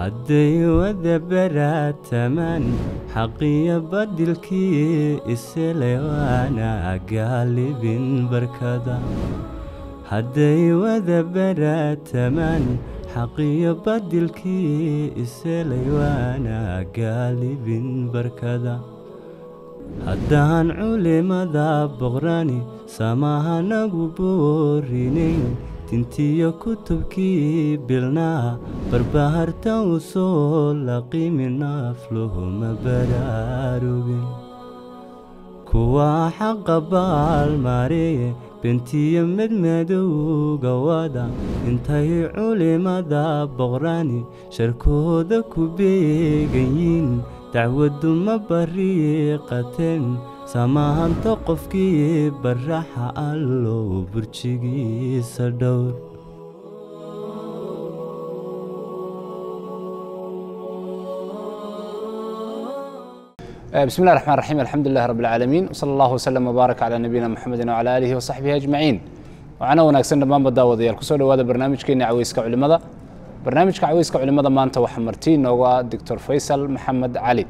hadday wada baraatamaan xaqiyo badilkii iselay waana gaalibin barkada hadday wada baraatamaan xaqiyo badilkii iselay waana gaalibin barkada haddaan culimada boqrani samahanagu boorinayn tintiyo kutubkii bilnaa barbaharta u soo laqimi naafluhuma baraarugin kuwaa xaqa baalmaareye bentiyo medmadowga wada intay culimada boqrani sharkooda ku beegayiin dacwaddu ma bariiqateen samahanto qofkii baraxa allow burjigiisa dhowr بسم الله الرحمن الرحيم الحمد لله رب العالمين وصلى الله وسلم وبارك على نبينا محمد وعلى آله وصحبه أجمعين وعنا wanaagsan dhammaanba daawadayaal kusoo dhawaada barnaamijkeena caweyska culimada barnaamijka caweyska culimada maanta waxaa marti inoogu ah doctor faysal maxamed cali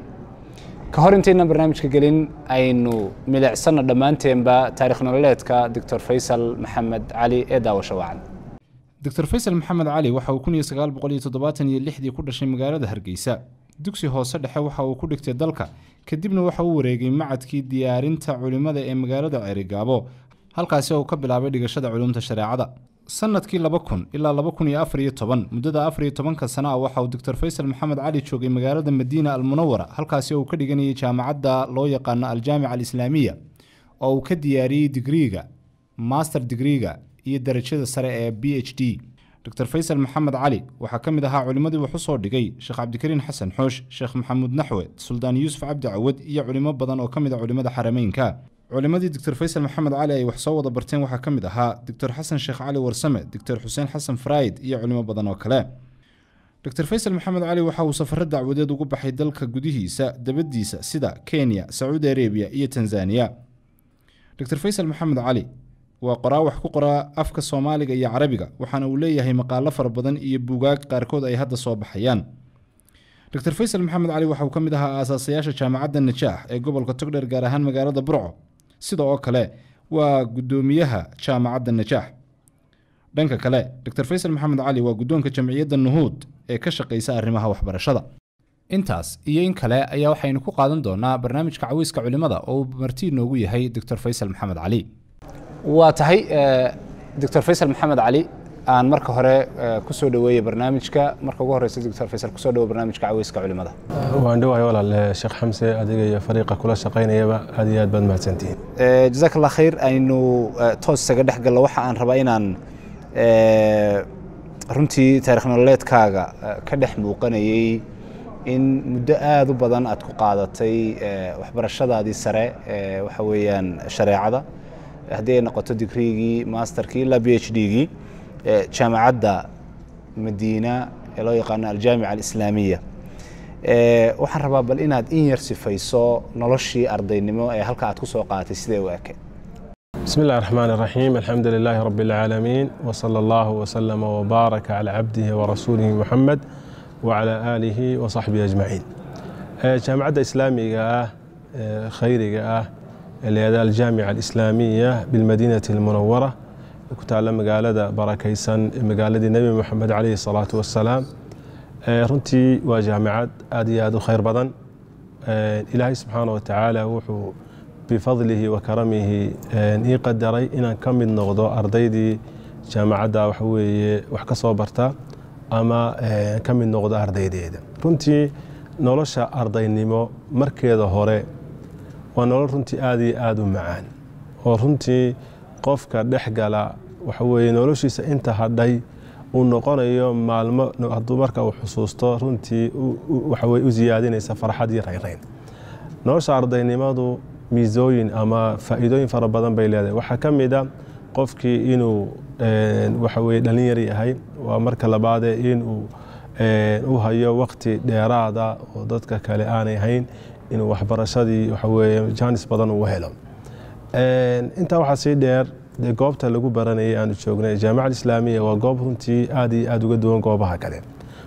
ka hor intaynan barnaamijka gelin aynu milicsano dhammaanteenba taarikh nololeedka doctor faysal maxamed cali ee daawasho wacan doctor faysal maxamed cali waxa uu kun iyo sagaal boqol iyo toddobaatan iyo lixdii ku dhashay magaalada hargeysa dugsi hoose dhexe waxa uu ku dhigtay dalka kadibna waxa uu wareegay macadkii diyaarinta culimmada ee magaalada ceerigaabo halkaasi oo uu ka bilaabay dhigashada culumta shareecada sanadkii laba kun ilaa laba kun iyo afar iyo toban muddada afar iyo tobanka sana ah waxa uu doctor faysal maxamed cali joogay magaalada madiina almunawara halkaasi oo uu ka dhiganayay jaamacadda loo yaqaano aljaamica alislaamiya oo uu ka diyaariyey digriiga master digriiga iyo darajada sare ee b h d doctor faysal maxamed cali waxaa ka mid ahaa culimmadii wax u soo dhigay sheekh cabdikariin xasan xoosh sheekh maxamuud naxwe suldaan yuusuf cabdi cawad iyo culimo badan oo ka mid a culimmada xarameynka culimmadii doctor faysal maxamed cali ay wax soo wada barteen waxaa ka mid ahaa doctor xasan sheekh cali warsame doctor xuseen xasan farayd iyo culimo badan oo kale doctor faysal maxamed cali waxa uu safaro dacwadeed ugu baxay dalka gudihiisa dabadiisa sida kenya sacuudi arabiya iyo tanzaniya doctor faysal maxamed cali waa qoraa wax ku qoraa afka soomaaliga iyo carabiga waxaana uu leeyahay maqaalo fara badan iyo buugaag qaarkood ay hadda soo baxayaan doctor faysal maxamed cali waxa uu ka mid ahaa aasaasayaasha jaamacadda najaax ee gobolka togdheer gaar ahaan magaalada burco sida oo kale waa guddoomiyaha jaamacadda najaax dhanka kale doctor faysal maxamed cali waa guddoonka jamciyadda nuhuud ee ka shaqaysa arrimaha waxbarashada intaas iyo in kale ayaa waxaynu ku qaadan doonaa barnaamijka caweyska culimada oo uu marti inoogu yahay doctor faysal maxamed cali waa tahay doctor faysal maxamed cali aan marka hore kusoo dhaweeye barnaamijka marka ugu horeysa doctor faysal kusoo dhawo barnaamijka caweyska culimada waan dhawahay walaal sheekh xamse adiga iyo fariiqa kula shaqaynayaba aad iyo aad baad mahadsantihiin jazaak allah khayr aynu toos isaga dhex gallo waxa aan rabaa inaan runtii taarikh nololeedkaaga ka dhex muuqanayey in muddo aada u badan aad ku qaadatay waxbarashadaadii sare waxa weeyaan shareecada haddii ay noqoto digriigii masterkii ilaa b h d-gii jaamacadda madiina ee loo yaqaano aljaamica alislaamiya waxaan rabaa bal inaad in yar sifayso noloshii ardaynimo ee halka aad ku soo qaadatay sidee u eke بسم الله الرحمن الرحيم الحمد لله رب العالمين وصلى الله وسلم وبارك على عبده ورسوله محمد وعلى آله وصحبه أجمعين جامعة إسلامية خيرية لهذا الجامعة الإسلامية بالمدينة المنورة كتعلم مقالة بركيسا مقالة النبي محمد عليه الصلاة والسلام runtii waa jaamacad aad iyo aad u khayr badan ilaahay subxaana wa tacaala wuxuu bifadlihi wa karamihi ii qadaray inaan ka mid noqdo ardaydii jaamacadda waxa weeye wax ka soo barta ama ka mid noqdo ardaydeeda runtii nolosha ardaynimo markeeda hore waa nolol runtii aad iyo aad u macaan oo runtii qofka dhex gala waxa weeye noloshiisa inta hadhay uu noqonayo maalmo hadduu marka uu xusuusto runtii waxaweye u siyaadinaysa farxad iyo raynrayn nolosha ardaynimadu miisooyin ama faa'iidooyin fara badan bay leedahay waxaa ka mid a qofkii inuu waxa weye dhalinyar yahay waa marka labaadee inuu u hayo waqti dheeraada oo dadka kale aanay hayn inuu waxbarashadii waxaweye jaanis badan uu helo intaa waxaa sii dheer dee goobta lagu baranayay aanu joognay jaamacad islaamiya waa goob runtii aad iyo aad uga duwan goobaha kale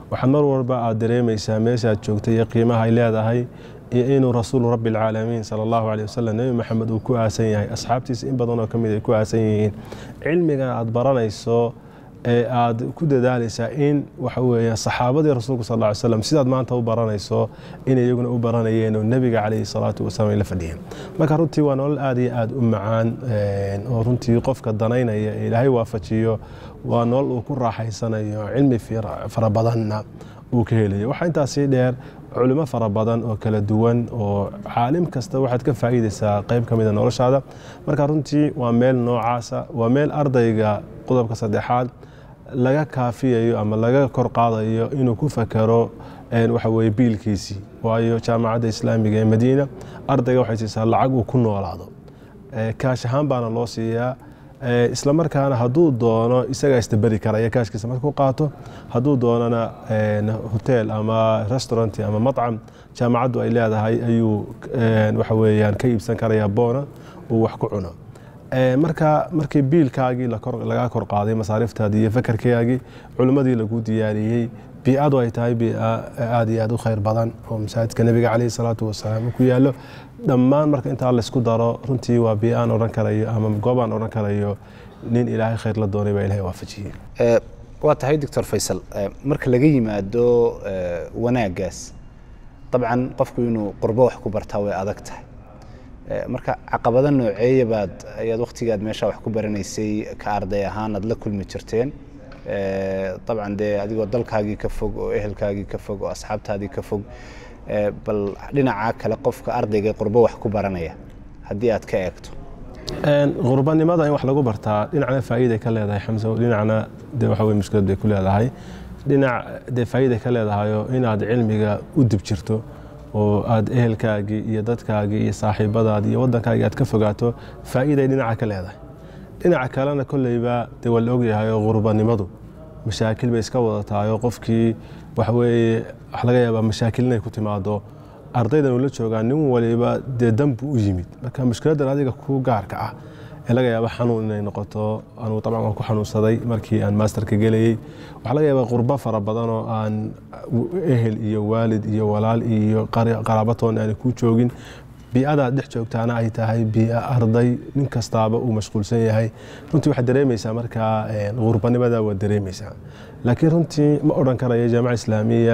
waxaad mar walba aad dareemaysaa meeshaad joogtay iyo qiimaha ay leedahay iyo inuu rasuulu rabbi alcaalamiin sala allahu caleyh wasalam nebi maxamed uu ku aasan yahay asxaabtiisa in badanoo ka mid ay ku aasan yihiin cilmigan aad baranayso ee aad ku dadaalaysaa in waxa weeye saxaabadii rasuulku sal lla ly slam sidaad maanta u baranayso inay iyaguna u baranayeen oo nebiga calayhi salaatu wasalaam ay la fadhiyeen marka runtii waa nolol aad iyo aad u macaan oo runtii qofka danaynaya ee ilaahay waafajiyo waa nolol uu ku raaxaysanayo cilmi fara badanna uu ka helayo waxaa intaasii dheer culimo fara badan oo kala duwan oo caalim kasta waxaad ka faa'iidaysaa qayb ka mida noloshaada marka runtii waa meel noocaasa waa meel ardayga qodobka saddexaad laga kaafiyayo ama laga kor qaadayo inuu ku fakero waxa weye biilkiisii waayo jaamacadda islaamiga ee madiina ardayga waxay siisaa lacag uu ku noolaado kaash ahaan baana loo siiyaa isla markaana hadduu doono isagaa isdaberi karaya kaashkiisa markuu qaato hadduu doonana hotel ama restaurant ama macam jaamacaddu ay leedahay ayuu waxa weeyaan ka iibsan karaya boona uu wax ku cuno marka markii biilkaagii lagaa kor qaaday masaariftaadii iyo fakarkaagii culimmadii lagu diyaariyey biicadu ay tahay biica aad iyo aad u khayr badan oo masaajidka nebiga caleyhi salaatu wasalaam ku yaalo dhammaan marka intaa laysku daro runtii waa bii'aan odhan karayo ama goobaan odhan karayo nin ilaahay khayr la doonay baa ilahay waafajiyey waa tahay doctor faysal marka laga yimaado wanaaggaas dabcan qofku inuu qurbo wax ku bartaa way adag tahay marka caqabado nooceeya baad ayaad waktigaad meesha wax ku baranaysay ka arday ahaan aad la kulmi jirteen dabcan dee adigoo dalkaagii ka fog oo ehelkaagii ka fog oo asxaabtaadii ka fog bal dhinaca kale qofka ardayga qurbo wax ku baranaya haddii aad ka eegto qurbanimada in wax lagu bartaa dhinacna faa'iiday ka leedahay xamso dhinacna dee waxa weye mushkilad bay ku leedahay dhinac dee faa'iiday ka leedahayo inaad cilmiga u dib jirto oo aad ehelkaagii iyo dadkaagii iyo saaxiibadaadii iyo waddankaagii aad ka fogaato faa'iiday dhinaca ka leedahay dhinaca kalena kolleyba dee waa la ogyahay oo qurbanimadu mashaakil bay iska wadatahay oo qofkii waxa weeye wax laga yaabaa mashaakil inay ku timaado ardaydan uu la joogaa nin waliba dee danbu u yimid marka mushkiladdan adiga ku gaarka ah ee laga yaaba xanuun inay noqoto anuu dabcan waan ku xanuunsaday markii aan maasterka gelayey waxaa laga yaabaa qurbo fara badan oo aan ehel iyo waalid iyo walaal iyo qaraabatoon aan ku joogin bii'adaad dhex joogtaana ay tahay bii'a arday nin kastaaba uu mashquulsan yahay runtii waxaad dareemaysaa markaa qurbanimada waad dareemaysaa laakiin runtii ma odhan karayo jaamaca islaamiya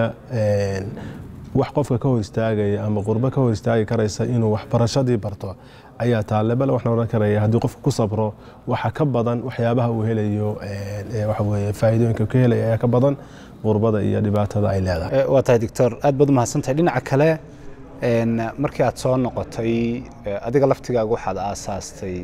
wax qofka ka hor istaagaya ama qurbo ka hor istaagi karaysa inuu waxbarashadii barto ayaa taale bale waxaan odhan karaya haddii qofka ku sabro waxa ka badan waxyaabaha uu helayo waxa weye faa'iidooyinka ka helaya ayaa ka badan qurbada iyo dhibaatada ay leedahay waa tahay doctor aad baad umahadsantahay dhinaca kale markii aad soo noqotay adiga laftigaaga waxaad aasaastay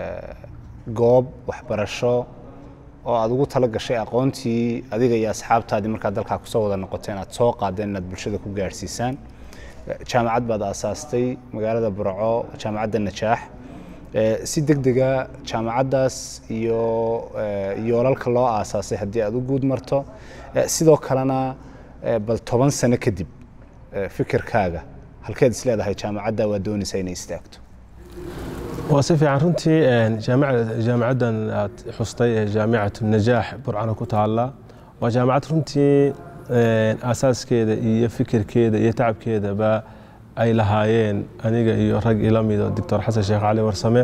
goob waxbarasho oo aad ugu tala gashay aqoontii adiga iyo asxaabtaadii markaad dalkaa kusoo wada noqoteen aad soo qaadeen inaad bulshada ku gaadhsiisaan jaamacad baad aasaastay magaalada burco jaamacadda najaax si deg dega jaamacaddaas iyo yoolalka loo aasaasay haddii aad u guud marto sidoo kalena bal toban sano kadib fikirkaaga halkeed is leedahay jaamacadda waa doonaysaa inay istaagto waa si fiican runtii jaamacaddan aad xustay ee jaamicatu najaax burcana ku taalla waa jaamacad runtii aasaaskeeda iyo fikirkeeda iyo tacabkeedaba ay lahaayeen aniga iyo rag ila mido doctor xasan sheekh cali warsame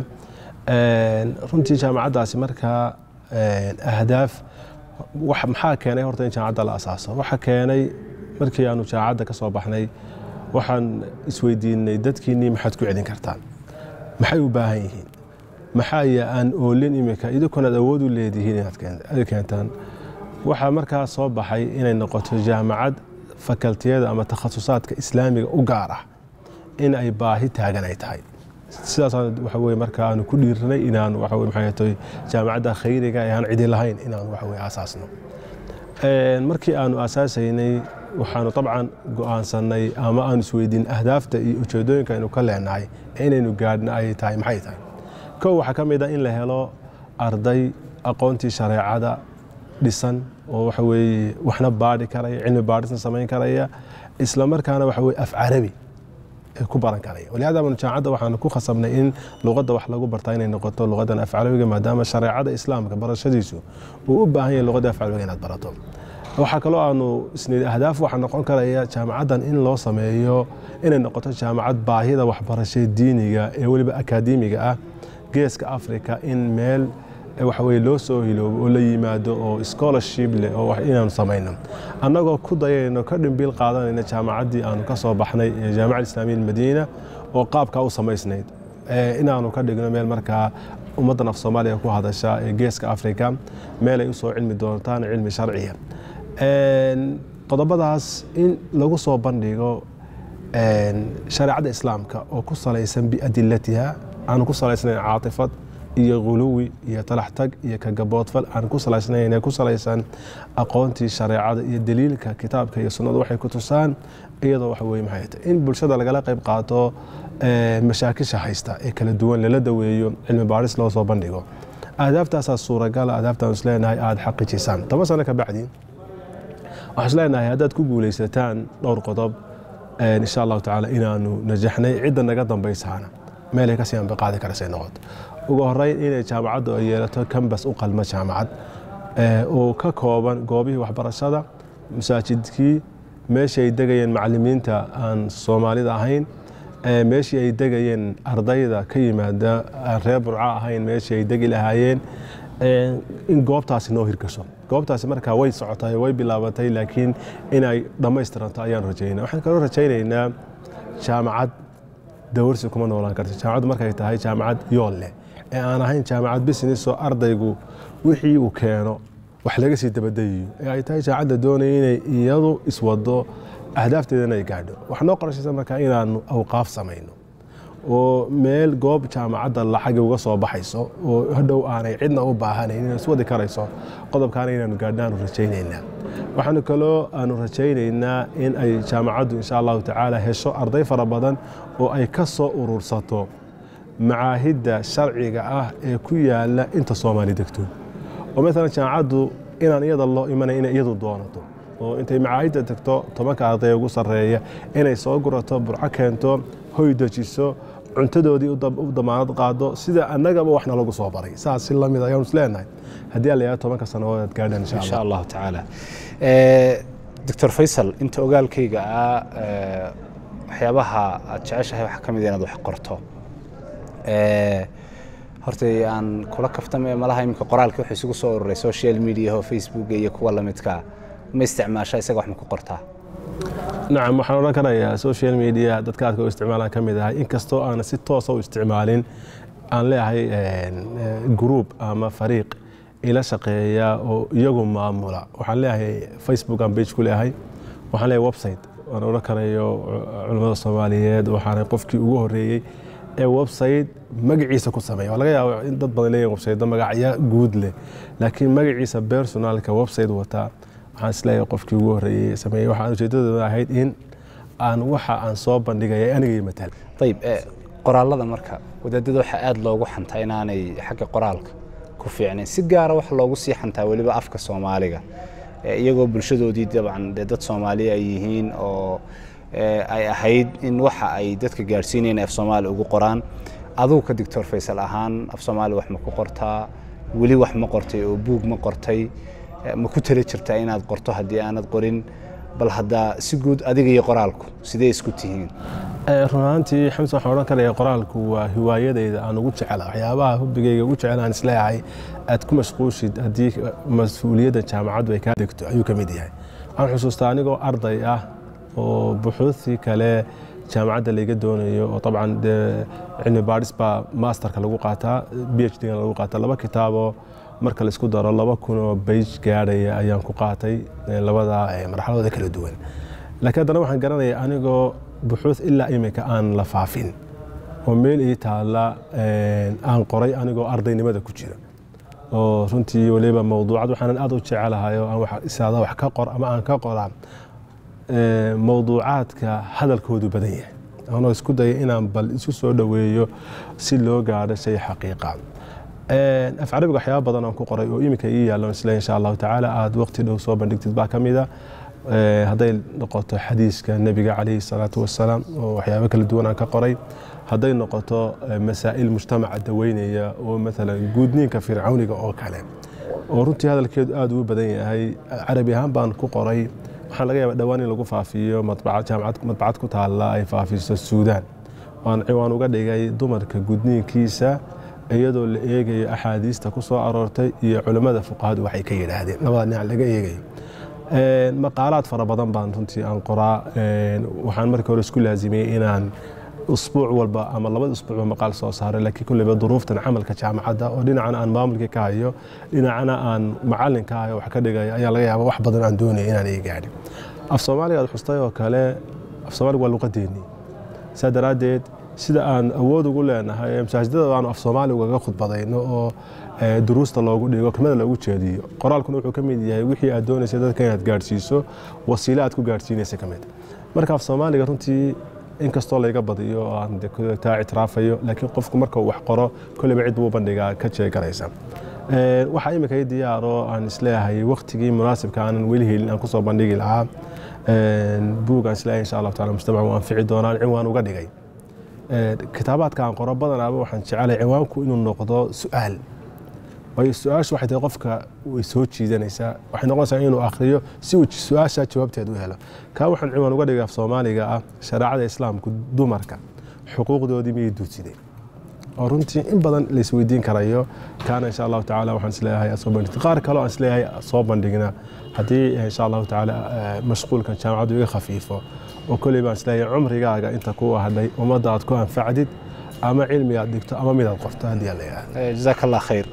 runtii jaamacaddaasi markaa ahdaaf maxaa keenay horta in jaamacadda la asaaso waxa keenay markii aanu jaamacadda ka soo baxnay waxaan isweydiinay dadkiinnii maxaad ku celin kartaan maxay u baahan yihiin maxaa ya aan oolin imika idinkunaad awood u leedihiin inaad keentaan waxaa markaa soo baxay inay noqoto jaamacad fakaltiyada ama takhasusaadka islaamiga u gaar ah in ay baahi taagan ay tahay sidaasaan waxa weye marka aanu ku dhiirnay inaan waxa weye maxay tahay jaamacadda khayriga ee aan cidi lahayn inaan waxa weye aasaasno markii aanu asaasaynay waxaanu dabcan go'aansannay ama aanu isweydiin ahdaafta iyo ujeedooyinka aynu ka leenahay ee inaynu gaadhna ay tahay maxay tahay kow waxaa ka mid a in la helo arday aqoontii shareecada dhisan oo waxa weeye waxna baadhi karaya cilmi baadhisna samayn karaya isla markaana waxa weye af carabi ku baran karaya walihaada banu jaamacadda waxaanu ku khasabnay in luqadda wax lagu bartaa inay noqoto luqadan af carabiga maadaama shareecada islaamka barashadiisu uu u baahan yahay luqadda af carabiga inaad barato waxaa kaloo aanu isnii ahdaaf waxaa noqon karaya jaamacaddan in loo sameeyo inay noqoto jaamacad baahida waxbarasho diiniga ee weliba akaademiga ah geeska africa in meel waxa weye loo soo hiloobo oo la yimaado oo scholarship leh oo wax inaanu samayno annagoo ku dayayno ka dhimbiil qaadanayna jaamacaddii aanu ka soo baxnay ee jaamacad islaamiya almadiina oo qaabkaa u samaysnayd inaanu ka dhigno meel markaa ummaddan af soomaaliya ku hadasha ee geeska africa meelay usoo cilmi doontaan cilmi sharciya qodobadaas in lagu soo bandhigo shareecadda islaamka oo ku salaysan biadilatiha aanu ku salaysnayn caatifad iyo khuluwi iyo talaxtag iyo kagaboodfal aan ku salaysnayn ku salaysan aqoontii shareecada iyo daliilka kitaabka iyo sunnadu waxay ku tusaan iyadoo waxa weye maxay tahay in bulshada lagala qayb qaato mashaakisha haysta ee kala duwan lala daweeyo cilmi baadhis loo soo bandhigo ahdaaftaasa suuragala ahdaaftaan isleenahay aada xaqiijisaan toban sano ka bacdi waxaan isleenahay haddaad ku guulaysataan dhowr qodob insha allahu tacaala inaanu najaxnay cidda naga dambaysaana meelay kasii anbaqaadi karasay noqoto ugu horeyn inay jaamacaddu ay yeelato kambas u qalma jaamacad oo ka kooban goobihii waxbarashada masaajidkii meeshii ay degayeen macalimiinta aan soomaalida ahayn meeshii ay degayeen ardayda ka yimaada aan reer burca ahayn meeshii ay degi lahaayeen in goobtaasi noo hirgasho goobtaasi markaa way socotay way bilaabatay laakiin inay dhammaystiranto ayaan rajaynaa waxaan kaloo rajaynaynaa jaamacad dawarsi kuma noolaan karto jaamacaddu markay tahay jaamacad yool leh ee aan ahayn jaamacad business oo ardaygu wixii uu keeno wax laga sii dabadayiyo ee ay tahay jaamacadda doonaya inay iyadu iswado ahdaafteedana ay gaadho waxaa noo qorashaysa markaa inaanu awqaaf samayno oo meel goob jaamacadda lacagi uga soo baxayso oo hadhow aanay cidna u baahanayn inay iswadi karayso qodobkaana inaanu gaadhna aanu rajaynaynaa waxaanu kaloo aanu rajaynaynaa in ay jaamacaddu insha allahu tacaala hesho arday fara badan oo ay ka soo urursato macaahidda sharciga ah ee ku yaala inta soomaali degto oo maalan jaamacaddu inaan iyada loo imanay inay iyadu doonato oo intay macaahidda tagto tobanka arday ugu sarreeya inay soo gurato burco keento hoy dejiso cuntadoodii u damaanad qaado sida annagaba waxna lagu soo baray saas si lamid ayaanu isleenahay haddii aan la yahay tobanka sannadood aad gaadhaan insha insha allah allahu tacaala doctor faysal inta ogaalkayga ah waxyaabaha aad jeceshahay waxaa ka mid inaad wax qorto horta aan kula kaftame malaha iminka qoraalka wuxuu isugu soo ururay social media oo facebook iyo kuwa lamidka ma isticmaasha isaga wax ma ku qortaa nacam waxaan odhan karayaa social media dadka aadka u isticmaalaan ka mid ahay inkastoo aana si toosa u isticmaalin aan leeyahay group ama fariiq ila shaqeeya oo iyagu maamula waxaan leeyahay facebook aan page ku leeyahay waxaan leeyahay website waan odhan karayo culimmada soomaaliyeed waxaana qofkii ugu horeeyey ee website magaciisa ku sameeya waa laga yaaba in dad badan leeyihin website magacyo guud leh laakiin magaciisa personalka website wataa waxaan isleeyahay qofkii ugu horeeyey sameeyey waxaan ujeedadooda ahayd in aan waxa aan soo bandhigaya anigay matal ayib qoraalada marka wadaadada waxaa aada loogu xantaa inaanay xagga qoraalka ku fiicnayn si gaara waxa loogu sii xantaa weliba afka soomaaliga iyagoo bulshadoodii dabcan dee dad soomaali ay yihiin oo ay ahayd in waxa ay dadka gaadhsiinayeen af soomaali ugu qoraan adugu ka doctor faysal ahaan af soomaali wax ma ku qortaa weli wax ma qortay oo buug ma qortay ma ku tala jirtaa inaad qorto haddii aanad qorin bal haddaa si guud adiga iyo qoraalku sidee isku tihiin runaantii xamsan waxaan odhan karaya qoraalku waa hiwaayadayda aan ugu jecela waxyaabaha hubigayga ugu jecel aan isleeyahay aad ku mashquushid haddii mas-uuliyadda jaamacaddu ay kaa degto ayuu ka mid yahay waxaan xusuustaa anigoo arday ah oo buxuuthii kale jaamacadda layga doonayo oo dabcan dee cilmi baadhis baa masterka lagu qaataa b h d lagu qaataa laba kitaaboo marka laisku daro laba kun oo bayj gaadhaya ayaan ku qaatay labada marxaladooda kala duwan laakiin haddana waxaan garanaya anigoo buxuuth ilaa imika aan la faafin oo meel ii taalla aan qoray anigoo ardaynimada ku jira oo runtii waliba mawduucad waxaanan aad u jecelahay oo aan isaada wax ka qor ama aan ka qoraa mawduucaadka hadalkoodu badan yahay anoo isku daya inaan bal isu soo dhoweeyo si loo gaadho shay xaqiiqa af carabiga waxyaaba badan aan ku qoray oo iminka ii yaallo isle insha allahu tacaala aad waqti dhow soo bandhigtid baa ka mida hadday noqoto xadiiska nebiga calayhi salaatu wasalaam oo waxyaabo kala duwan aan ka qoray hadday noqoto masaa'il mujtamaca daweynaya oo maalan guudniinka fircawniga oo kale oo runtii hadalkeedu aada ugu badan yahay carabi ahaan baan ku qoray waxaan laga yaabaa dhowaan in lagu faafiyo madbacad jaamacad madbacad ku taalla ay faafiso suudaan waan ciwaan uga dhigay dumarka gudniinkiisa iyadoo la eegayo axaadiista ku soo aroortay iyo culimmada fuqahadu waxay ka yidhaahdeen labada dhinac laga eegayo maqaalaad fara badan baan runtii aan qoraa waxaan markii hore isku laazimiyey inaan usbuuc walba ama labada usbuucba maqaal soo saaray laakiin kulleyba duruuftan camalka jaamacadda oo dhinacana aan maamulkii ka hayo dhinacana aan macallin ka hayo wax ka dhigaya ayaa laga yaaba wax badan aan doonaya inaan ii gaadhin af soomaaliga aad xustay oo kale af soomaaliga waa luqadeennii saa daraaddeed sida aan awood ugu leenahay masaajidada aanu af soomaaliga ugaga khudbadayno oo duruusta loogu dhigo kelmada loogu jeediyo qoraalkuna wuxuu ka mid yahay wixii aad doonaysa dadka inaad gaadhsiiso wasiile aad ku gaadhsiinaysa ka mid marka af soomaaliga runtii inkastoo layga badiyo oo aan taa ictiraafayo laakiin qofku marka uu wax qoro kolleyba cid buu bandhigaa ka jeegaraysa waxaa imika i diyaaro aan isleeyahay waktigii munaasibka aanan weli helin aan kusoo bandhigi lahaa buug aan isleeyahay insha allahu taala mujtamac uu anfici doonaan ciwaan uga dhigay kitaabaadka aan qoro badanaaba waxaan jecelay ciwaanku inuu noqdo su-aal waayo su-aashu waxay tahay qofka way soo jiidanaysaa waxay noqonaysaa inuu akhriyo si uu su-aasha jawaabteed u helo kaa waxaan ciwaan uga dhigay af soomaaliga ah shareecada islaamku dumarka xuquuqdoodii miyay duudsideen oo runtii in badan laisweydiin karayo kaana insha allahu tacaala waxaan isleeyahay soo bandhigta qaar kaloo aan isleeyahay soo bandhigna haddii insha allahu tacaala mashquulkan jaamacaddu iga khafiifo oo kolley baan isleeyahay cumrigaaga inta kuu hadhay ummadda aad ku anfacdid ama cilmi aad dhigto ama mid aad qorto haddii aan la yidhahdo jazaak allah khayr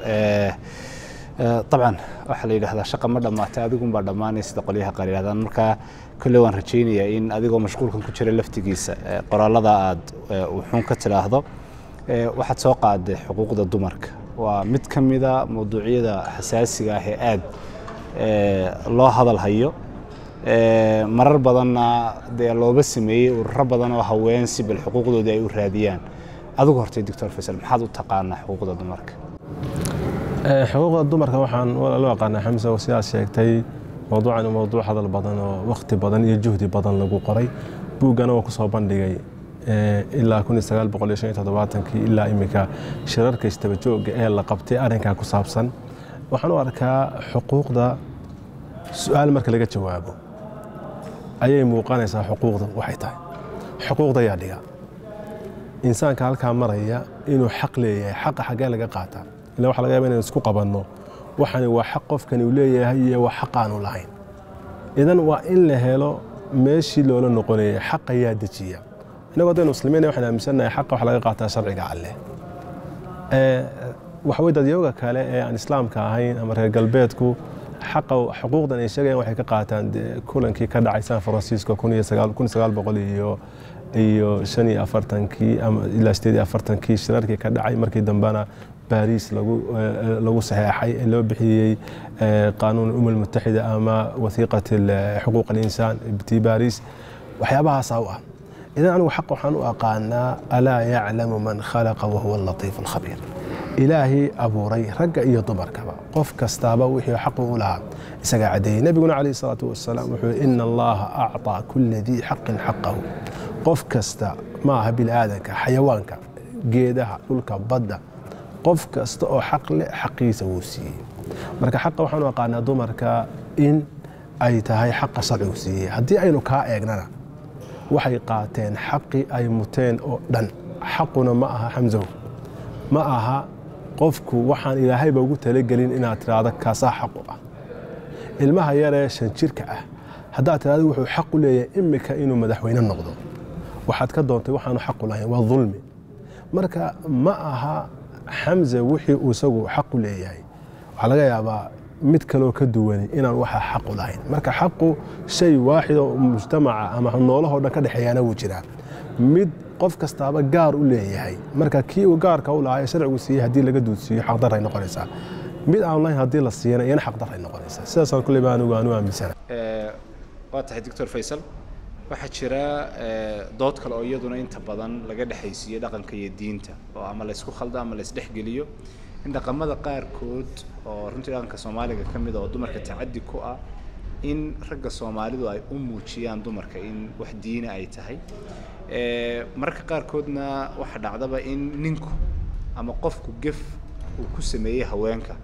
dabcan waxaa la yidhahdaa shaqa ma dhammaatay adigunbaa dhammaanay sida qolyaha qaar yidhahdaan marka kolley waan rajaynayaa in adigoo mashquulkan ku jira laftigiisa qoraalada aad wuxuun ka tidhaahdo waxaad soo qaaday xuquuqda dumarka waa mid ka mida mawduucyada xasaasiga ah ee aad loo hadal hayo marar badanna dee looba sameeyey ururo badan oo haween si bal xuquuqdoodii ay u raadiyaan adigu hortay doctor faysal maxaad u taqaanaa xuquuqda dumarka xuquuqda dumarka waxaan loo aqaanaa xamsa oo sidaas sheegtay mawduucan mawduuc hadal badan oo wakhti badan iyo juhdi badan lagu qoray buuggana waa kusoo bandhigay ilaa kii ilaa imika shirarka istaba joogga ee la qabtay arrinkaa ku saabsan waxaan u arkaa xuquuqda su-aal marka laga jawaabo ayay muuqanaysaa xuquuqda waxay tahay xuquuqda ayaa dhiga insaanka halkaa maraya inuu xaq leeyahay xaqa xaggee laga qaataa ila waxa laga yaba inaan isku qabanno waxani waa xaq qofkani uu leeyahay iyo waa xaq aanu lahayn idan waa in la helo meeshii loola noqonayay xaq ayaa dejiya inagoo haddaynu muslimiin waxaan aaminsannahay xaqa waxa laga qaataa sharciga alleh waxa weye dadyooga kale ee aan islaamka ahayn ama reer galbeedku xaqa xuquuqdan ay sheegayaan waxay ka qaataan kulankii ka dhacay san francisco iyo iyo shan iyo afartankii ama ilaa sideed iyo afartankii shirarkii ka dhacay markii dambena baariis lagu lagu saxeexay ee loo bixiyey qaanuun umma almutaxida ama wathiiqat xuquuq alinsaan ti baariis waxyaabahaasaa u ah idan anigu xaq waxaan u aqaanaa alaa yaclamu man khalaqa wahuwa alatiif alkhabiir ilaahay abuuray ragga iyo dumarkaba qof kastaaba wixii xaqu u lahaa isagaa caddeeyey nebiguna calayhi salaatu wasalaam wuxuu ina allaha acطaa kula dii xaqin xaqahu qof kasta ma aha bini'aadanka xayawaanka geedaha dhulka badda qof kasta oo xaq leh xaqiisa wuu siiyey marka xaqa waxaan u aqaanaa dumarka in ay tahay xaqa sharcigu siiyey haddii aynu kaa eegnana waxay qaateen xaqii ay muteen oo dhan xaquna ma aha xamsow ma aha qofku waxaan ilaahayba ugu talagelin inaad tiraahdo kaasaa xaqu ah ilmaha yaree shan jirka ah haddaad tirahdo wuxuu xaq u leeyahay imika inuu madaxweyne noqdo waxaad ka doontay waxaanu xaqu lahayn waa dulmi marka ma aha xamse wixii uu isagu xaqu leeyahay waxaa laga yaabaa mid kaloo ka duwani inaan waxa xaqu lahayn marka xaqu shay waaxid oo mujtamaca ama noolahoo dhan ka dhexeeyaana wuu jiraa mid qof kastaaba gaar u leeyahay marka kii uu gaarka u lahaa ee sharcigu siiyey haddii laga duudsiiyo xaqdaray noqonaysaa mid aan lahayn haddii la siiyana iyana xaqdaray noqonaysaa sidaasaan kulley baa anigu aanu aaminsana waa tahay doctor faysal waxaa jira dood kale oo iyaduna inta badan laga dhexaysiiyo dhaqanka iyo diinta oo ama laysku khaldo ama laysdhexgeliyo in dhaqamada qaarkood oo runtii dhaqanka soomaaliga ka mid a oo dumarka tacaddi ku ah in ragga soomaalidu ay u muujiyaan dumarka in wax diina ay tahay mararka qaarkoodna waxaa dhacdaba in ninku ama qofku gef uu ku sameeyey haweenka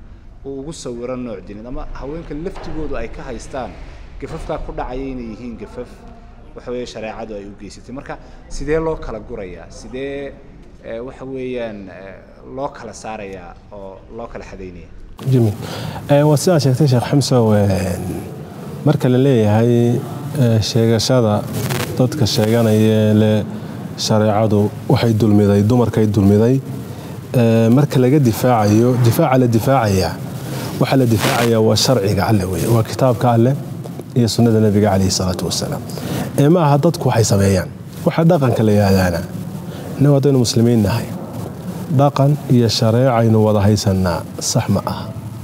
uu ugu sawiro nooc dineed ama haweenka laftigoodu ay ka haystaan gafafkaa ku dhacaya inay yihiin gafaf waxa weeye shareecadu ay u geysatay marka sidee loo kala gurayaa sidee eh, waxa weeyaan eh, loo kala saarayaa oo loo kala xadaynaya jamiil Eh, waa sidaa sheegtay sheekh xamsow een, marka la leeyahay eh, sheegashada dadka sheeganaya le shareecadu waxay dulmiday dumarkay dulmiday eh, marka laga difaacayo difaaca la difaacaya waxaa la difaacaya waa sharciga alle weye waa kitaabka alle iyo sunnada nebiga calayhi salaatu wasalaam ee ma aha dadku waxay sameeyaan waxa dhaqanka la yihahdaana innagu haddaynu muslimiin nahay dhaqan iyo shareecaynu wada haysanaa sax ma aha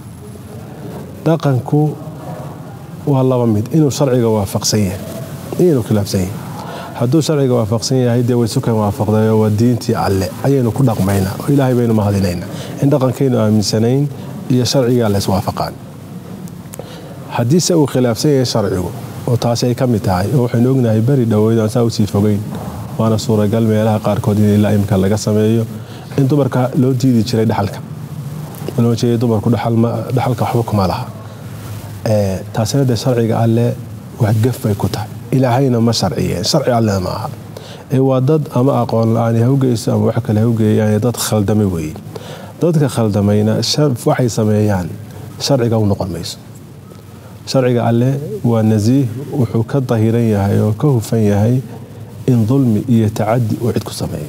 dhaqanku waa laba mid inuu sharciga waafaqsan yahay iyo inuu khilaafsan yahay hadduu sharciga waafaqsan yahay dee way sukan waafaqdayo waa diintii alle ayaynu ku dhaqmaynaa oo ilaahay baynu mahadinaynaa in dhaqankaynu aaminsanayn iyo sharciga alle iswaafaqaan haddiise uu khilaafsan yahay sharcigu oo taasi ay ka mid tahay oo waxaynu ognahay beri dhoweyd aan saa usii fogeyn waana suuragal meelaha qaarkood in ilaa imka laga sameeyo in dumarka loo diidi jiray dhaxalka loo jeeday dumarku dhaxal ma- dhaxalka waxba kuma laha Eh, taasina dee sharciga alle wax gaf bay ku tahay ilaahayna ma sharciyeen sharci allena ma aha ee waa dad ama aqoon la-aan ha u geyso ama wax kale ha u geeyaan dad khaldamay weeye dadka khaldamayna shar- waxay sameeyaan sharciga u noqon mayso sharciga alle waa nasiih wuxuu ka dahiran yahay oo ka hufan yahay in dulmi iyo tacadi uu cid ku sameeyo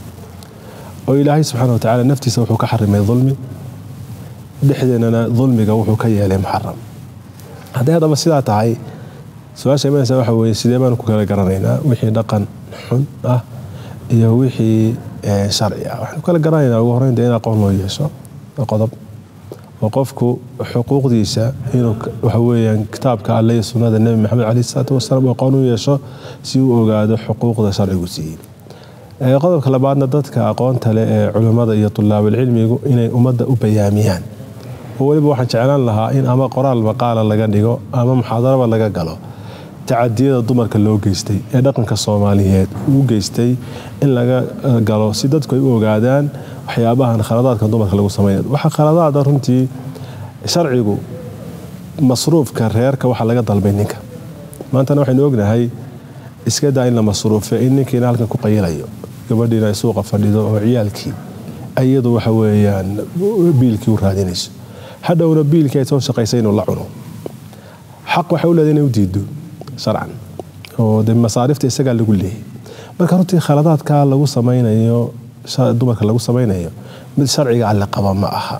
oo ilaahay subxaana wa tacaala naftiisa wuxuu ka xarimay dulmi dhexdeennana dulmiga wuxuu ka yeelay muxaram hadday haddaba sidaa tahay su-aasha imanaysa waxa weeye sidee baanu ku kala garanaynaa wixii dhaqan xun ah iyo wixii eh, sharci ah waxaanu kala garanaynaa ugu horreyn dee in aqoon loo yeesho waa qodob oo qofku xuquuqdiisa inuu k- waxa weeyaan kitaabka alle iyo sunnada nebi maxamed caleyhi salaatu wasalaam aqoon u yeesho si uu ogaado xuquuqda sharcigu siiyey Eh, qodobka labaadna dadka aqoonta leh ee culimmada iyo tulaabulcilmigu inay ummadda u bayaamiyaan oo weliba waxaan jeclaan lahaa in ama qoraal maqaala laga dhigo ama muxaadaraba laga galo tacadiyada dumarka loo geystay ee dhaqanka soomaaliyeed uu geystay in laga eh, galo si dadku ay u ogaadaan waxyaabahan khaladaadka dumarka lagu sameeya waxaa khaladaada runtii sharcigu masruufka reerka waxaa laga dalbay ninka maantana waxaynu ognahay iska daa in la masruufe in ninkiina halkan ku qayilayo gabadhiina ay suuqa fadhido oo ciyaalkii iyadu waxa weeyaan biilkii u raadinayso hadhowna biilkii ay soo shaqaysay inuu la cuno xaq waxay u leedahay inay u diido sharcan oo de masaarifta isagaa lagu leeyahay marka runtii khaladaadka lagu samaynayo sha- dumarka lagu samaynayo mid sharciga alle qaba ma aha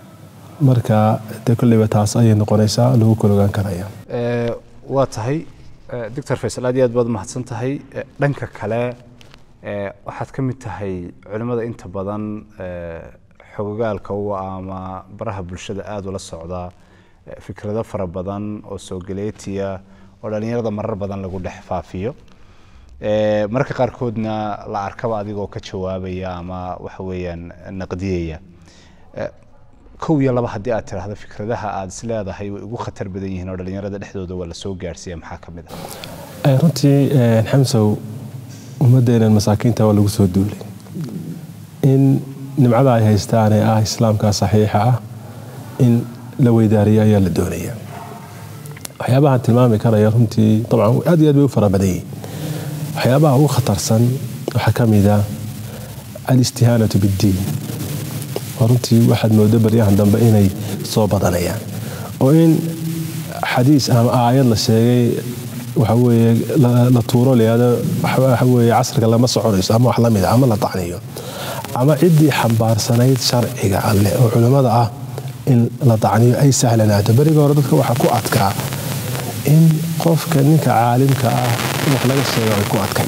marka dee kolleyba taas ayay noqonaysaa lagu kala ogaan karaya Eh, waa tahay eh, doctor faysal aad iyo aad baad mahadsan tahay Eh, dhanka kale eh, waxaad ka mid tahay culimmada inta badan eh, xogogaalka u ah ama baraha bulshada aada ula socda eh, fikrado fara badan oo soo galeetiya oo dhallinyarada marar badan lagu dhex faafiyo Eh, mararka qaarkoodna la arkaba adigoo ka jawaabaya ama waxa weeyaan naqdiyaya Eh, kow iyo laba haddii aad tiraahdo fikradaha aad is leedahay way ugu khatar badan yihiin oo dhallinyarada dhexdooda waa lasoo gaarsiiya maxaa ka mid ah Eh, runtii eh, xamsow ummadeenan masaakiinta waa lagu soo duulay in nimcada ay haystaan ee ah islaamka saxiixa ah in la weydaariyo ayaa la doonaya waxyaabahan tilmaami karaya runtii dabcan aad iyo aad bay u fara badan yihiin waxyaabaha ugu khatarsan waxaa ka mid ah alistihaanatu biddiin oo runtii waxaad moodo baryahan dambe inay soo badanayaan oo in xadiis ama aayad la sheegay waxa weeye la la tuuro layado waxa weeye casriga lama soconayso ama wax lamid ah ama la tacniyo ama ciddii xambaarsanayd sharciga alle oo culimmada ah in la tacniyo ay sahlanaato beriga hore dadka waxaa ku adkaa in qofka ninka caalimka ah in wax laga sheego ay ku adkay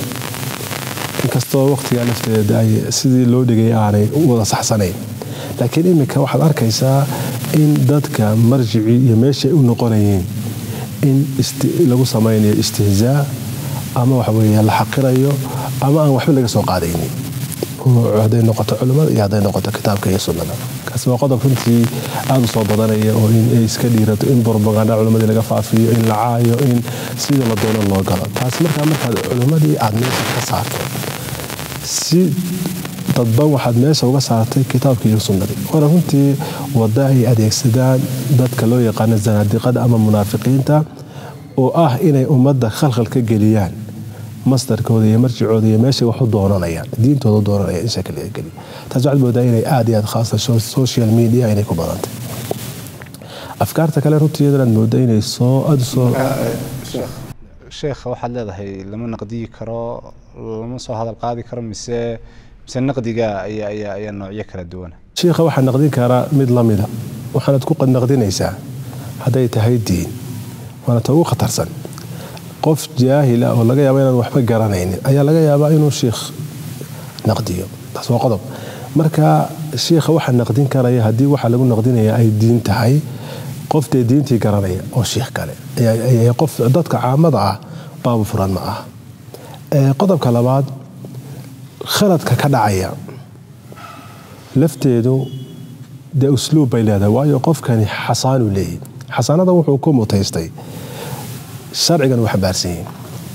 inkastoo waqtiga lafteeda ay sidii loo dhigay aanay u wada saxsanayn laakiin iminka waxaad arkaysaa in dadka marjicii iyo meeshay u noqonayeen in isti- lagu samaynayo istihzaa ama waxa weeye la xaqirayo ama aan waxba laga soo qaadaynin oo hadday noqoto culimmada iyo hadday noqoto kitaabka iyo sunnada kaasi waa qodob runtii aada u soo badanaya oo in ay iska dhiirato in propaganda culimmadii laga faafiyo in la caayo in sidii la doono loo galo taasi markaa markaad culimmadii aad meesha ka saarto si dadban waxaad meesha uga saartay kitaabkii iyo sunnadii waana runtii wada ay adeegsadaan dadka loo yaqaano zanaadiqada ama munaafiqiinta oo ah inay ummadda khalkhal ka geliyaan masdarkooda iyo marjicooda iyo meeshay wax u doonanayaan diintooda u doonanayaan in shakal laga geliyo taas waxaad moodaa inay aad iyo aad khaasa social media inay ku badantay afkaarta kale runtii iyadana aad moodaa inay soo aada soo sheekha waxaad leedahay lama naqdiyi karo lama soo hadal qaadi karo mise mise naqdiga ayaa ayaa ayaa noocyo kala duwana shiikha waxaa naqdin karaa mid la mida waxaanad ku naqdinaysaa hadday tahay diin waana ta ugu khatarsan qof jaahila oo laga yaaba inaan waxba garanaynin ayaa laga yaabaa inuu shiikh naqdiyo taas waa qodob marka shiikha waxaa naqdin karaya haddii waxa lagu naqdinaya ay diin tahay qof dee diintii garanaya oo shiikh kale qof dadka caamada ah baabu furan ma ah qodobka labaad khaladka ka dhacaya lafteedu dee usluub bay leedahay waayo qofkani xasaanu leeyahy xasaanada wuxuu ku mutaystay sharcigan uu xambaarsan yihin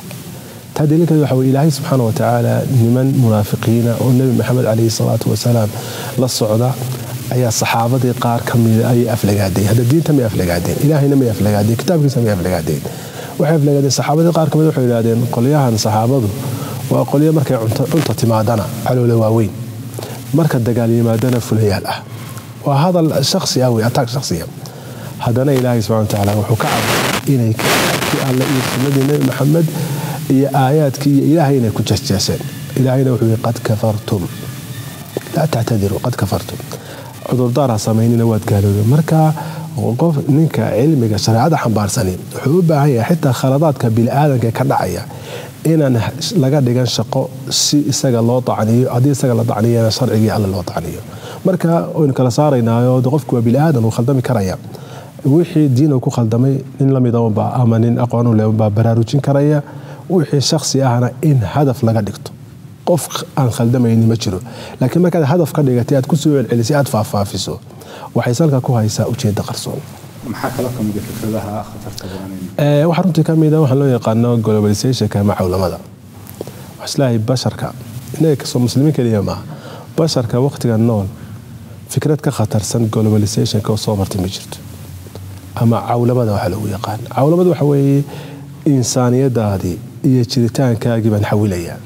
taa daliilkeed waxa weye ilaahay subxaana wa tacaala niman munaafiqiina oo nebi maxamed calayhi salaatu wasalaam la socda ayaa saxaabadii qaar ka mida ayay aflagaadeen hadda diinta may aflagaadeen ilaahayna may aflagaadeen kitaabkiisa may aflagaadeen waxay aflagaadeen saxaabadii qaar kamid waxay yidhahdeen qolyahan saxaabadu waa qolyo markay cunta timaadana caloola waaweyn marka dagaal yimaadana fulayaal ah waa hadal shaksi ah wey ataag shaksiya haddana ilaahay subxana wa tacaala wuxuu ka cabay inay kitaabkii alle iyo sunnadii nebi maxamed iyo aayaadkii iyo ilaahay inay ku jeesjeeseen ilaahayna wuxuu yihi qad kafartum laa tactadiruu qad kafartum cudurdaar ha samaynina waad gaaloobeen marka qof ninka cilmiga shareecada xambaarsani wuxuu u baahan yahay xitaa khaladaadka biniaadanka ka dhacaya inaan laga dhigan shaqo si isaga loo dacniyo haddii isaga la dacniyana sharcigii alle loo dacniyo marka waynu kala saaraynaayo qofku waa biniaadan uu khaldami karaya wixii diin uu ku khaldamay nin lamidaunbaa ama nin aqoonu leunbaa baraarujin karaya wixii shaksi ahna in hadaf laga dhigto qof aan khaldamayni ma jiro laakiin markaad hadaf ka dhigatay aad kusoo celcelisay aad faahfaafiso waxay salka ku haysaa ujeedda qarsoon maxaa kala kamida fikradaha khatarta badan waxaa runtii ka mida waxaa loo yaqaano globalizationka ama cawlamada waxaa islaahay basharka inaga kasoo muslimiin keliya maaha basharka waqtiga nool fikrad ka khatarsan globalizationka oo soo martay ma jirto ama cawlamada waxaa loogu yaqaan cawlamada waxa weeye insaaniyadaadii iyo jiritaankaagii baan xawilayaa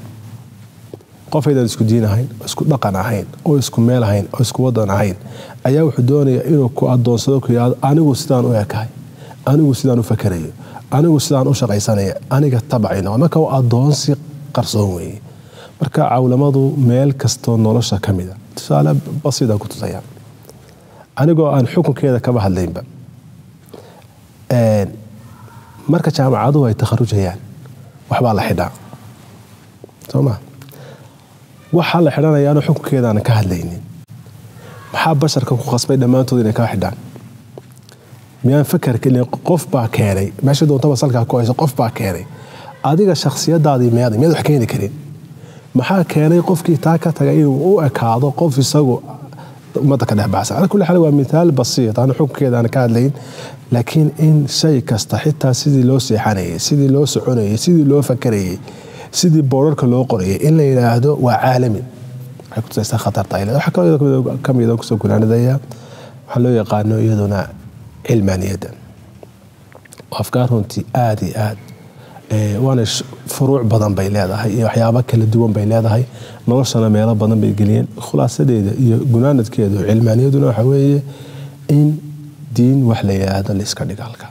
qof aydaan isku diin ahayn oo isku dhaqan ahayn oo isku meel ahayn oo isku wadan ahayn ayaa wuxuu doonaya inuu ku adoonsado ku yidhahdo anigu sidaan u ekahay anigu sidaan u fakerayo anigu sidaan u shaqaysanaya aniga tabacayna marka waa adoonsi qarsoon weeye marka cawlamadu meel kastoo nolosha ka mida tusaale basiidaan ku tusaya anigoo aan xukunkeeda kaba hadlaynba marka jaamacaduhu ay takharujayaan waxbaa la xidhaa soo ma waxaa la xidhanaya anoo xukunkeedaanan ka hadlaynin maxaa basharka ku qasbay dhammaantood inay kaa xidhaan miyaan fakar kelin qof baa keenay meesha doontaba salkaa ku hayso qof baa keenay adiga shakhsiyadaadii meeday miyaad wax keeni karin maxaa keenay qofkii taa ka tagay inuu u ekaado qof isagu ummadda ka dhex baxsan ala kulli xaal waa mithaal basiit aan xukunkeeda aan ka hadlayn laakiin in shay kasta xitaa sidii loo seexanayay sidii loo soconayay sidii loo fakarayay sidii boorarka loo qorayay in la yidhaahdo waa caalami waxay kutusaysaa khatarta ay leedahay waxaa kaloo ka mid kusoo gunaanadaya waxaa loo yaqaano iyaduna cilmaaniyadda afkaar runtii aada iyo aad waana furuuc badan bay leedahay iyo waxyaabo kala duwan bay leedahay noloshana meelo badan bay geliyeen khulaasadeeda iyo gunaanadkeedu cilmaaniyaduna waxa weeye in diin wax la yidhaahdo laiska dhiga halka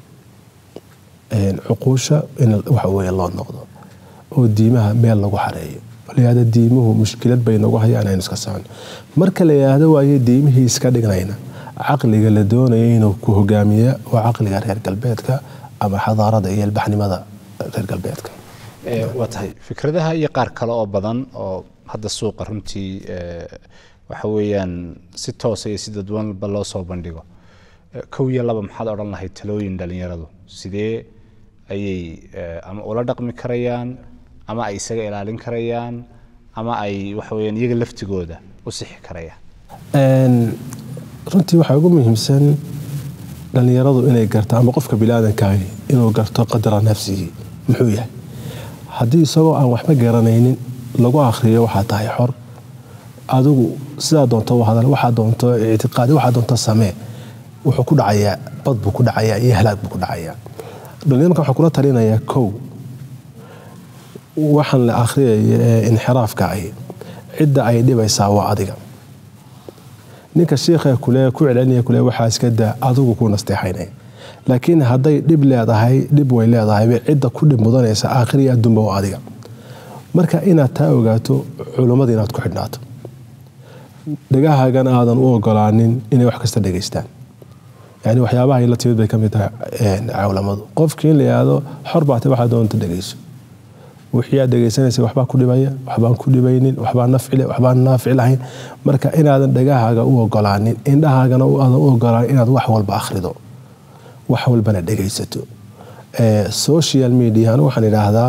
cuquusha in waxa weeye loo noqdo oo diimaha meel lagu xareeyo layihahdo diimuhu mushkilad bay nagu hayaan aynu iska socon marka la yidhaahdo waaye diimihii iska dhignayna caqliga la doonaya inuu ku hogaamiya waa caqliga reer galbeedka ama xadaarada iyo ilbaxnimada reer galbeedka waa tahay fikradaha iyo qaar kale oo badan oo hadda suuqa runtii waxa weeyaan si toosa iyo si dadwanba loo soo bandhigo kow iyo laba maxaad odhan lahayd talooyin dhalinyaradu sidee ayay ama ula dhaqmi karayaan ama ay isaga ilaalin karayaan ama ay waxa weyaan iyaga laftigooda u sixi karayaan runtii waxaa ugu muhiimsan dhallinyaradu inay garto ama qofka biniaadankaagi inuu garto qadara nafsigii muxuu yahay haddii isagoo aan waxba garanaynin lagu akhriyo waxaa tahay xor adigu sidaa doonto u hadal waxaa doonto ictiqaadi waxaa doonto samee wuxuu ku dhacayaa bad buu ku dhacayaa iyo halaag buu ku dhacayaa dhalinyarka waxaan kula talinayaa kow waxaan la akhriyaya ee inxiraafka ahi cidda ay dhibaysaa waa adiga ninka shiikha kule ku celcelinaya kule waxaa iska daa adigu ku nasteexaynaya laakiin hadday dhib leedahay dhib way leedahay cidda ku dhib mudanaysa aakhiriya adduunba waa adiga marka inaad taa ogaato culummada inaad ku xidhnaato dhagahaagana aadan u ogolaanin inay wax kasta dhegaystaan yani waxyaabaha la timid bay ka mid tahay cawlamadu qofkii in la yihahdo xor baate waxaa doonta dhegayso wixii aad dhegaysanaysa waxbaa ku dhibaya waxbaan ku dhibaynin waxbaa nafcile waxbaan naafic lahayn marka inaadan dhagahaaga u ogolaanin indhahaagana aadan u ogolaanin inaad wax walba akhrido wax walbana dhegaysato social media anu waxaan idhaahdaa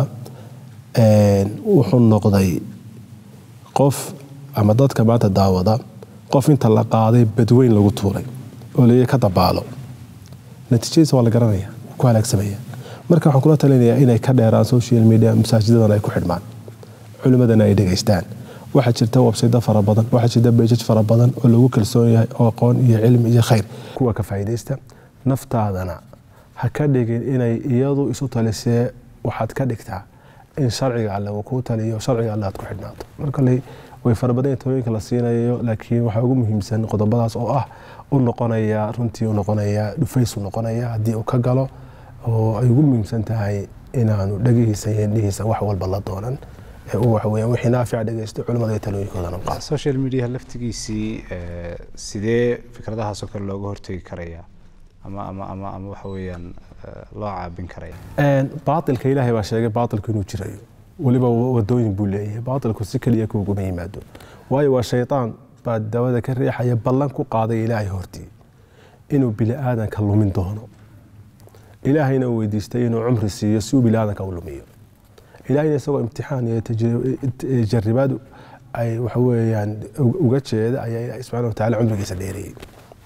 wuxuu noqday qof ama dadka maanta daawada qof inta la qaaday badweyn lagu tuuray oo leeya ka dabaalo natiijadiisa waa la garanaya ku halaagsamaya marka waxaan kula talinayaa inay ka dheeraan social media masaajidadan ay ku xidhmaan culimmadana ay dhegaystaan waxaa jirta websaydo fara badan waxaa jirta beejaj fara badan oo lagu kalsoon yahay oo aqoon iyo cilmi iyo khayr kuwa ka faa'iidaysta naftaadana ha ka dhigin inay iyadu isu talisee waxaad ka dhigtaa in sharciga alle uu kuu taliyo sharciga alle aad ku xidhnaato marka way fara badan talooyinka la siinayo laakiin waxaa ugu muhiimsan qodobadaas oo ah u noqonaya runtii u noqonaya dhufays u noqonaya haddii uu ka galo oo ay ugu muhiimsan tahay inaanu dhagihiisa iyo indhihiisa wax walba la doonan ee uu waxaweya wixii naafica dhegaysto culimmada iyo talooyinkoodana qaado social media laftigiisii sidee fikradahaasoo kale looga hortegi karaya ama ama ama ama waxa weeyaan loo caabin karaya baatilka ilaahay baa sheegay baatilku inuu jirayo weliba wadooyin buu leeyahay baatilku si keliya kuguma yimaado waayo waa shaytaan baa dawada ka riixaya ballan ku qaaday ilaahay hortii inuu bini aadanka lumin doono ilaahayna uu weydiistay inuu cumri siiyo si uu bini aadanka u lumiyo ilaahayna isagoo imtixaan iyo jaribaad ay waxa weeyaan uga jeeda ayaa ilaahay subxaana wa tacaala cumrigiisa dheereeyey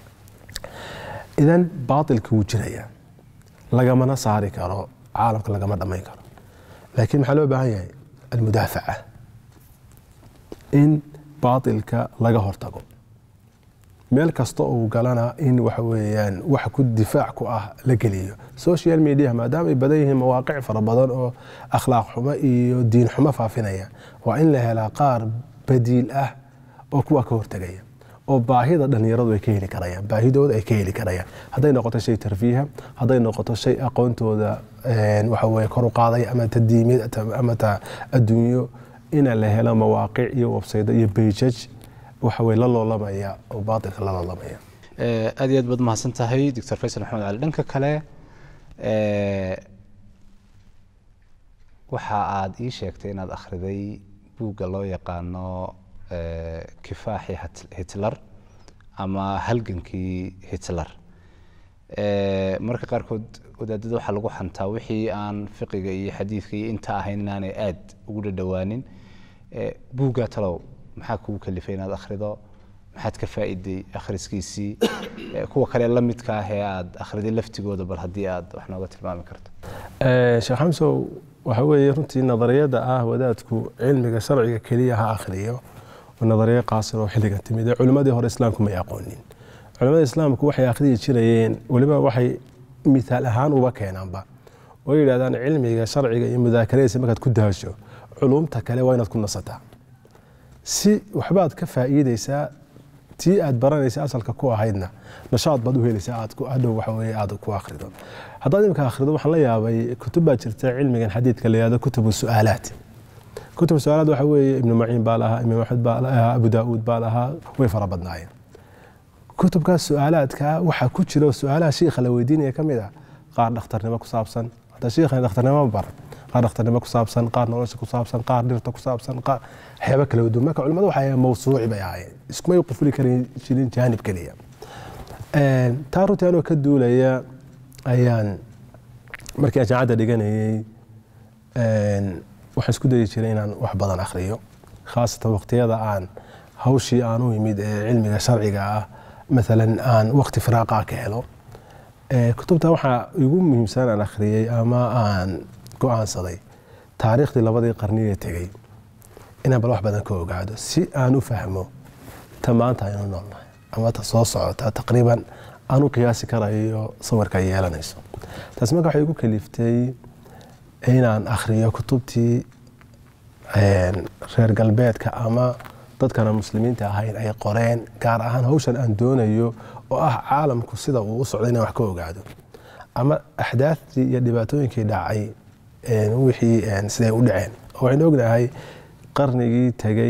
idan baatilka wuu jirayaa lagamana saari karo caalamka lagama dhammayn karo laakiin maxaa loo baahan yahay almudaafaca in baatilka laga hortago meel kasta uu galana in waxa weeyaan wax ku difaac ku ah la geliyo social media maadaama ay badan yihiin mawaaqic fara badan oo akhlaaq xumo iyo diin xumo faafinaya waa in la helaa qaar badiil ah oo kuwa ka hortagaya oo baahida dhalinyaradu ay ka heli karayaan baahidooda ay ka heli karayaan hadday noqoto shay tarfiiha hadday noqoto shay aqoontooda waxa weye kor u qaadaya ama ta diimid ama ta adduunyo ina la helo mawaaqic iyo websaydo iyo beijaj waxa weye la loolamaya oo baatilka la loolamaya aad iyo aad baad mahadsan tahay doctor faysal maxamed cali dhanka kale waxa aad ii sheegtay inaad akhriday buugga loo yaqaano kifaaxi hitler ama halgankii hitler marka qaarkood wadaadada waxaa lagu xantaa wixii aan fiqiga iyo xadiidka iyo inta ahayn inaanay aad ugu dhadhowaanin buuggaa talow maxaa kugu kalifay inaad akhrido maxaad ka faa'iday akhriskiisii kuwa kale la midka ah ee aad akhriday laftigooda bal haddii aad wax nooga tilmaami karto sheekh xamsow waxa weeye runtii nadariyada ah wadaadku cilmiga sharciga keliya ha akhriyo nadariyo qaasir oo xilligan timid culimmadii hore islaamku may aqoonin culimmada islaamku waxay akhriyi jirayeen weliba waxay mithaal ahaan uba keenaanba oo yidhahdaan cilmiga sharciga iyo mudaakaradiisa markaad ku daasho culumta kale waa inaad ku nasataa si waxbaad ka faa'iidaysaa tii aad baranaysa asalka ku ahaydna nashaad baad u helaysaa aad hadhow waxa weye aad ku akhrido haddaad imika akhrido waxaan la yaabay kutub baa jirta cilmigan xadiidka la yihahdo kutubu su'aalaat kutub su-aalaad waxa weeye ibnu maciin baa lahaa imaam axmed baa lahaa abu daauud baa lahaa way fara badnaayeen kutubkaas su-aalaadka waxaa ku jira su-aalaha shiikha la weydiinaya ka mid ah qaar dhakhtarnimo ku saabsan hadda shiikhan dhakhtarnimo ma baran qaar dhakhtarnimo ku saabsan qaar nolosha ku saabsan qaar dhirta ku saabsan qaar waxyaaba kala duwan marka culimadu waxay mawsuuci bay ahaayeen iskumay qufuli karin jirin jaanib keliya taa runtii anoo ka duulaya ayaan markii aan jaamacadda dhiganayay waxaan isku dayi jiray inaan wax badan akhriyo khaasatan waqtiyada aan hawshii aan u yimid ee cilmiga sharciga ah maalan aan waqti firaaqa ka helo kutubta waxaa igu muhiimsan aan akhriyey ama aan go-aansaday taariikhdii labadii qarniyee tegey inaan bal wax badan ka ogaado si aan u fahmo ta maanta aynu noolnahay ama ta soo socota taqriiban aan u qiyaasi karayo sawirka ay yeelanayso taasi marka waxay igu kaliftay inaan akhriyo kutubtii reer galbeedka ama dadkana muslimiinta ahayn ay qoreen gaar ahaan hawshan aan doonayo oo ah caalamku sida uu u socday inaan wax ka ogaado ama axdaaftii iyo dhibaatooyinkii dhacay wixii siday u dhaceen waxaynu ognahay qarnigii tegay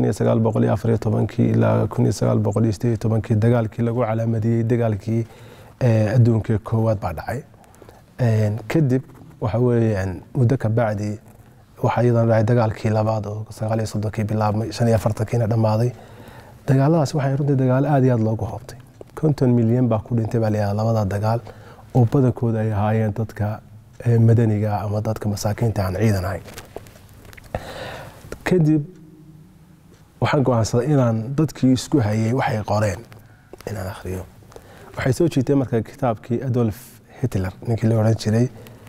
ilaa dagaalkii lagu calaamadiyey dagaalkii adduunka koowaad baa dhacay kadib waxa weeyaan muddo ka bacdi waxaa iyadana dhacay dagaalkii labaad oo sagaal iyo soddonkii bilaabmay shan iyo afartankiina dhammaaday dagaaladaas waxay runtii dagaalo aad iyo aad loogu hoobtay konton milyan baa ku dhintay baa layaha labada dagaal oo badankooda ay ahaayeen dadka madaniga ama dadka masaakiinta aan ciidan ahayn kadib waxaan go-aansaday inaan dadkii isku hayay waxay qoreen inaan akhriyo waxay soo jiitay marka kitaabkii adolf hitler ninkii la odhan jiray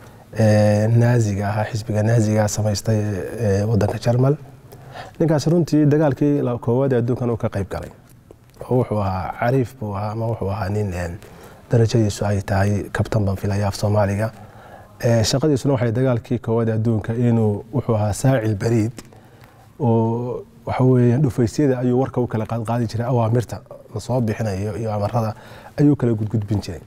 naaziga ahaa xisbiga naaziga samaystay wadanka jarmal ninkaas runtii dagaalkii koowaad ee adduunkan uu ka qayb galay oo wuxuu ahaa cariif buu ahaa ama wuxuu ahaa nin darajadiisu ay tahay kabtan baan filaya af soomaaliga shaqadiisuna waxay dagaalkii koowaad ee adduunka inuu wuxuu ahaa saacil bariid oo waxa weeye dhufaysyada ayuu warka u kala qaadqaadi jiray awaamirta lasoo bixinayo iyo amarada ayuu kala gudgudbin jiray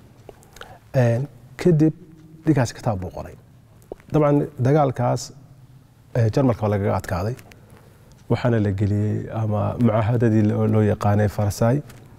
kadib ninkaas kitaab buu qoray dabcan dagaalkaas jarmalka lagaga adkaaday waxaana la geliyey ama mucaahadadii loo yaqaanay farsay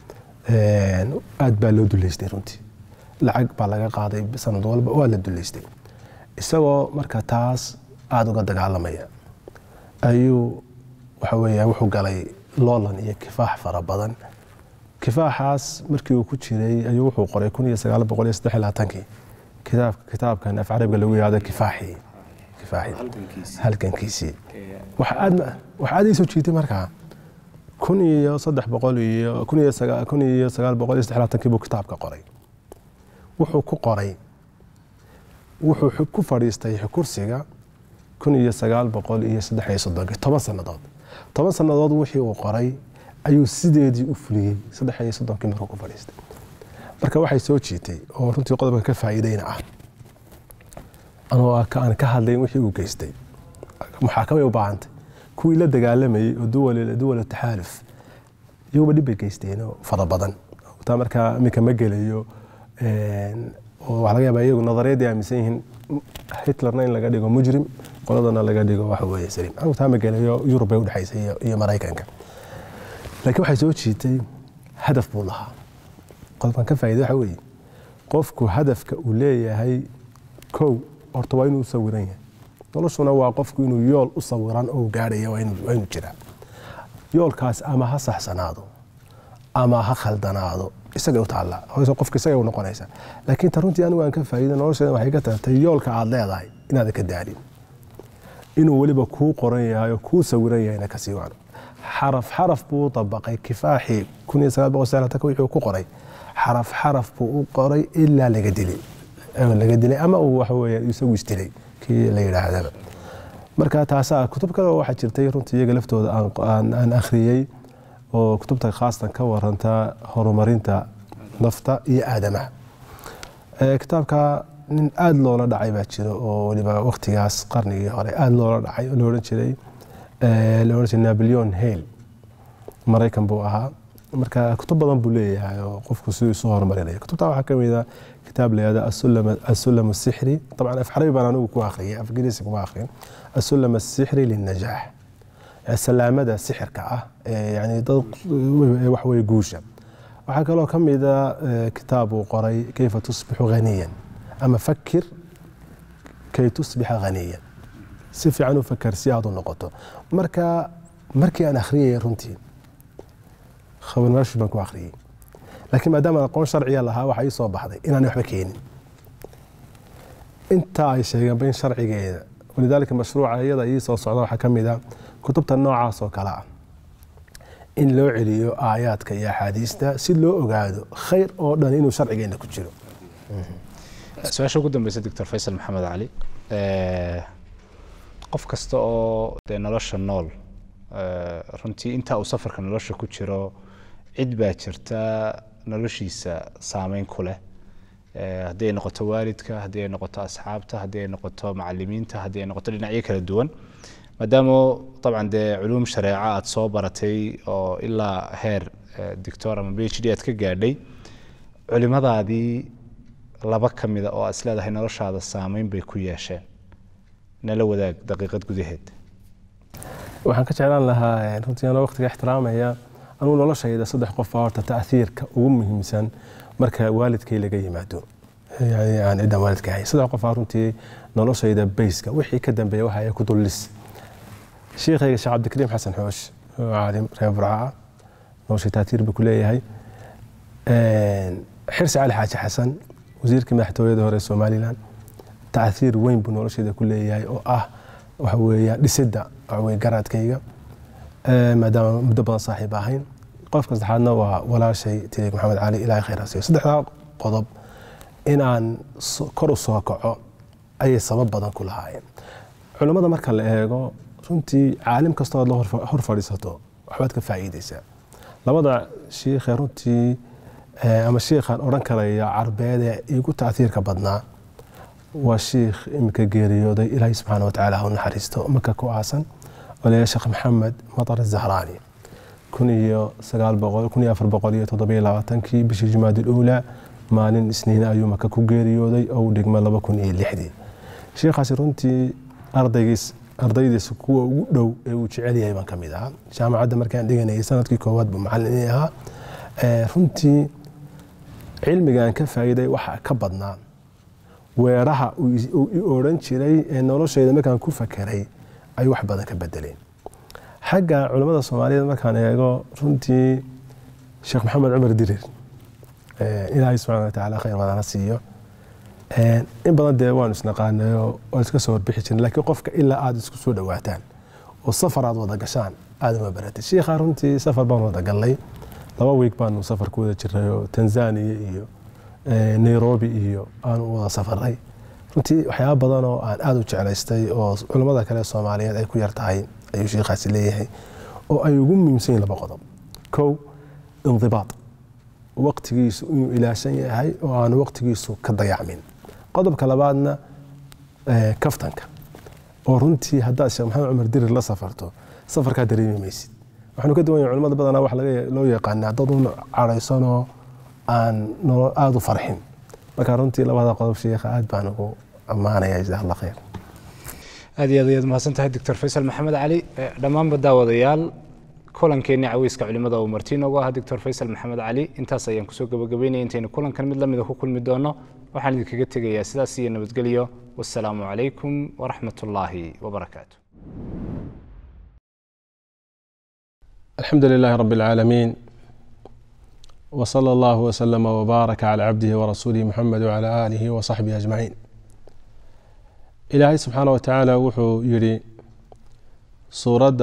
aad baa loo duleystay runtii lacag baa laga qaaday sanad walba waa la duleystay isagoo marka taas aada uga dagaalamaya ayuu waxa weeya wuxuu galay loolan iyo kifaax fara badan kifaaxaas markii uu ku jiray ayuu wuxuu qoray kun iyo sagaal boqol iyo saddex iyo labaatankii kitaab kitaabkan af carabiga lagu yihahdo kifaaxii kifaaxii halgankiisii waxa aad waxa aad ii soo jiitay markaa kun iyo saddex boqol iyo kun iyo sagaa kun iyo sagaal boqol iyo saddex labaatankii buu kitaabka qoray wuxuu ku qoray wuxuu ku fadhiistay kursiga kun iyo sagaal boqol iyo saddex iyo soddonkii toban sannadood toban sannadood wixii uu qoray ayuu sideedii u fuliyey saddex iyo soddonkii markuu ku fadhiistay marka waxay soo jiitay oo runtii qodobka ka faa'iideyna ah anoo aan ka hadlayn wixii uu geystay muxaakamay u baahantay kuwii la dagaalamayey oo duwal taxaaluf iyaguba dhib bay geysteen oo fara badan taa markaa iminka ma gelayo oo waxaa laga yaabaa iyagu nadariyaddii aaminsan yihiin hitlerna in laga dhigo mujrim qoladana laga dhigo waxa weeye saliim anigu taa ma gelayo yurub bay udhexaysay iyo maraykanka laakiin waxay soo jiitay hadaf buu lahaa qodobkan ka faa'iida waxa weeye qofku hadafka uu leeyahay kow horta waa inuu u sawiran yahay noloshuna waa qofku inuu yool u sawiran oo gaadhaya waa inuu jiraa yoolkaas ama ha saxsanaado ama ha khaldanaado isagay u taallaa hoose qofka isagay u noqonaysa laakiin ta runtii anigu aan ka faa'iida nolosheeda waxay ka tahatay yoolka aad leedahay inaadan ka daalin inuu weliba kuu qoran yahay oo kuu sawiran yahayna kasii wacno xaraf xaraf buu u dabaqay kifaaxii kun iyo sagaal boqol sagaalatanka wuxuu ku qoray xaraf xaraf buu u qoray ilaa laga dilay laga dilay ama uu waxa weeye isagu isdilay kii la yidhaahdaba marka taasaa kutub kale waxaa jirtay runtii iyaga laftooda aan akhriyey oo kutubta khaasatan ka waranta horumarinta nafta iyo aadamaha kitaabka nin aada loola dhacay baa jiro oo weliba waktigaas qarnigii hore aada loola dhacay oo laodhan jiray la odhan jiray napoleon hale maraykan buu ahaa marka kutub badan buu leeyahay oo qofku siduu isu horumarinaya kutubta waxaa ka mid a kitaab la yihahdo asulam asixri dabcan af carabi baan anigu ku akhriyay af ingiriisi kuma akhriyin asulam asixri lilnajaax salaamada sixirka ah yani dad wax weye guusha waxaa kaloo ka mid a kitaab uu qoray kayfa tusbixu haniyan ama fakir kay tusbixa haniyan si fiican u fakar si aad u noqoto marka markii aan akhriyayay runtii khabarnaashi baan ku akhriyey laakiin maadaama aqoon sharciya lahaa waxaa ii soo baxday inaanay waxba keenin intaa ay sheegeenba in sharcigeeda walidaalika mashruuca iyada ii soo socda waxaa ka mid a kutubta noocaas oo kale ah in loo celiyo aayaadka iyo axaadiista si loo ogaado khayr oo dhan inuu sharcigeena ku jiro su-aasha ugu dambeysa doctor faysal maxamed cali qof kasta oo dee nolosha nool runtii intaa uu safarka nolosha ku jiro cid baa jirta noloshiisa saameyn ku leh haddii ay noqoto waalidka haddii ay noqoto asxaabta haddii ay noqoto macalimiinta haddii ay noqoto dhinacyo kala duwan maadaama dabcan dee culuum shareeco aada soo baratay oo ilaa heer doctor ama b h d aad ka gaadhay culimadaadii laba ka mida oo aad isleedahay noloshaada saameyn bay ku yeesheen nala wadaag daqiiqad gudaheed waxaan ka jeclaan lahaa runtii anoo waqtiga ixtiraamaya anugu noloshayda saddex qof baa horta ta'hiirka ugu muhiimsan marka waalidkay laga yimaado yani aan ciddan waalidka ahay saddex qof baa runtii noloshayda bayska wixii ka dambeeya waxa ay ku dullis sheekhayga sheekh cabdikariim xasan xoosh oo caalim reer burca noloshay ta'hiir buu ku leeyahay xirsi cali xaaji xasan wasiirkii madaxtooyada hore somalilan ta'hiir weyn buu noloshayda ku leeyahay oo ah waxa weeya dhisidda waxaweye garaadkayga maadaama muddo badan saaxiib ahayn qofka saddexaadna waa walaashay tirig maxamed cali ilaahay khayr hasiyo saddexdaa qodob inaan kor u soo kaco ayay sabab badan ku lahaayeen culammada marka la eego runtii caalim kastoo aad la hor fadhiisato waxbaad ka faa'iideysaa labada shiikhe runtii ama shiikhaan odhan karaya carbeedee igu taahiirka badnaa waa shiikh iminka geeriyooday ilaahay subxaana watacaala ha u naxariisto maka ku aasan olaya sheekh maxamed matar zahraani kun iyo sagaal boqol kun iyo afar boqol iyo toddobiyo labaatankii bishii jumaadil uulaa maalin isniina ayuu maka ku geeriyooday oo u dhigma laba kun iyo lixdii sheikhaasi runtii ardaygiis ardaydiisa kuwa ugu dhow ee uu jecel yahay baan ka mid ahaa jaamacadda markaan dhiganayay sanadkii koowaad buu macallin ii ahaa runtii cilmigaan ka faa'iiday waxaa ka badnaa weeraha uu i odhan jiray ee noloshayda markaan ku fakeray ay wax badan ka bedeleen xagga culammada soomaaliyeed markaan eego runtii sheekh maxamed cumar dirir ilaahay subxana watacaala khayr badana siiyo in badan dee waanu isnaqaanayo waan iska soo warbixi jirnay laakiin qofka ilaa aada isku soo dhawaataan oo safar aad wada gashaan aada uma baratay shiikha runtii safar baan wada gallay laba wiig baanu safar ku wada jirnay oo tanzania iyo nairobi iyo aanu wada safaray runtii waxyaaba badan oo aan aada u jeclaystay oo culammada kale soomaaliyeed ay ku yar tahay ayuu sheikhaasi leeyahay oo ay ugu muhiimsan yihin laba qodob kow indibaad waqtigiisu inuu ilaashan yahay oo aanu waqtigiisu ka dayacmin qodobka labaadna kaftanka oo runtii haddaad sheekh maxamed cumar dirir la safarto safarkaa dareemi maysid waxaanu ka duwan yahay culamada badanaa waxa loo yaqaanaa dad un cadhaysanoo aan nolol aada u farxin marka runtii labada qodob sheekha aad baan ugu ammaanaya jazaak allah khayr aad iyo aad ayaad mahadsan tahay doctor faysal maxamed cali dhammaanba daawadayaal kulankeenii caweyska culimada uu marti inoogu ahaa doctor faysal maxamed cali intaas ayaan kusoo gabagabeynaya intaynu kulankan mid lamida ku kulmi doono waxaan idinkaga tegayaa sidaas iyo nabadgelyo wassalaamu calaykum waraxmat ullaahi wabarakaatu الحمد لله رب العالمين وصلى الله وسلم وبارك على عبده ورسوله محمد وعلى آله وصحبه أجمعين إلهي سبحانه وتعالى وحو يري سورة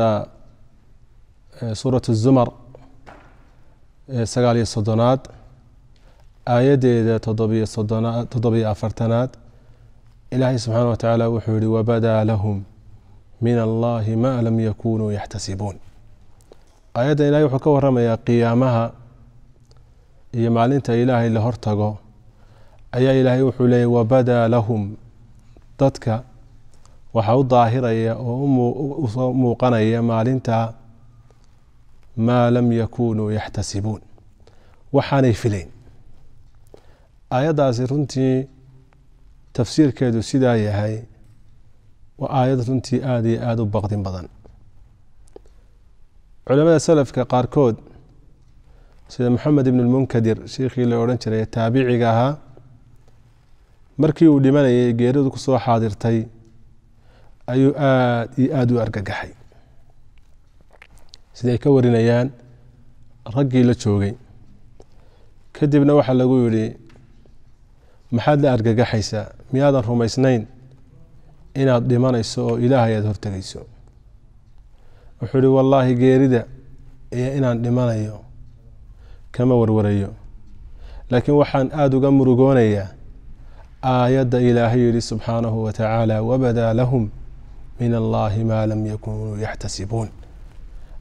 سورة الزمر سقالي الصدنات آية تضبي الصدنات تضبي أفرتنات إلهي سبحانه وتعالى وحو يري وبدا لهم من الله ما لم يكونوا يحتسبون aayadda ilaahay wuxuu ka waramayaa qiyaamaha iyo maalinta ilaahay la hortago ayaa ilaahay wuxuu leeyay wabadaa lahum dadka waxaa u daahiraya oo usoo muuqanaya maalinta maa lam yakunuu yaxtasibuun waxaanay filayn aayaddaasi runtii tafsiirkeedu sidaa yahay waa aayad runtii aada iyo aada u baqdin badan culamada salafka qaarkood sida moxamed ibn lmunkadir sheikhii la odhan jiray taabiciga ahaa markii uu dhimanayay geeridu kusoo xaadirtay ayuu aada iyo aada u argagaxay siday ka warinayaan raggii la joogay kadibna waxaa lagu yidhi maxaad la argagaxaysaa miyaadan rumaysnayn inaad dhimanayso oo ilaahay aada hortegayso wuxuu ihi wallaahi geerida iyo inaan dhimanayo kama warwarayo laakiin waxaan aada uga murugoonayaa aayadda ilaahay yihi subxaanahu wa tacaala wabadaa lahum min allaahi maa lam yakunuu yaxtasibuun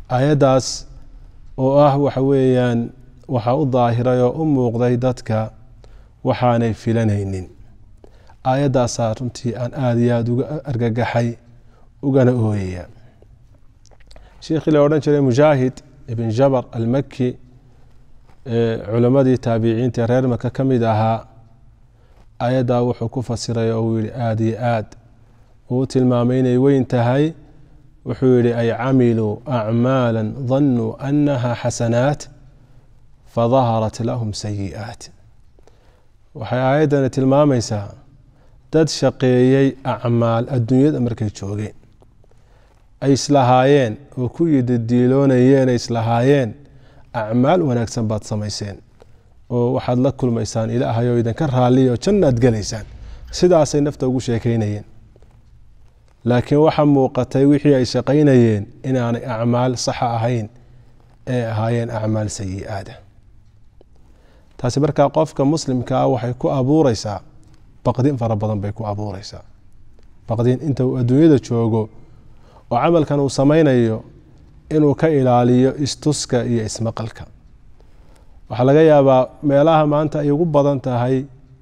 aayaddaas oo ah waxa weeyaan waxaa u daahiray oo u muuqday dadka waxaanay filanaynin aayaddaasaa runtii aan aada iyo aada uga argagaxay ugana ooyaya sheikhii la odhan jiray mujaahid ibn jabar almaki culammadii taabiciinta reer maka ka mid ahaa aayaddaa wuxuu ku fasiray oo uu yihi aada iyo aad uu tilmaamay inay weyn tahay wuxuu yihi ay camiluu acmaala danuu annaha xasanaat fadaharat lahum sayi'aat waxay aayaddani tilmaamaysaa dad shaqeeyey acmaal adduunyada markay joogeen ay islahaayeen oo ku yididiiloonayeen ay islahaayeen acmaal wanaagsan baad samayseen oo waxaad la kulmaysaan ilaahay oo idinka raalliya oo jannaad gelaysaan sidaasay nafta ugu sheekeynayeen laakiin waxaa muuqatay wixii ay shaqaynayeen inaanay acmaal saxa ahayn ee ahaayeen acmaal sayi-aada taasi markaa qofka muslimka ah waxay ku abuureysaa baqdin fara badan bay ku abuureysaa baqdin inta uu adduunyada joogo oo camalkan uu sameynayo inuu ka ilaaliyo istuska iyo ismaqalka waxaa laga yaabaa meelaha maanta ay ugu badan tahay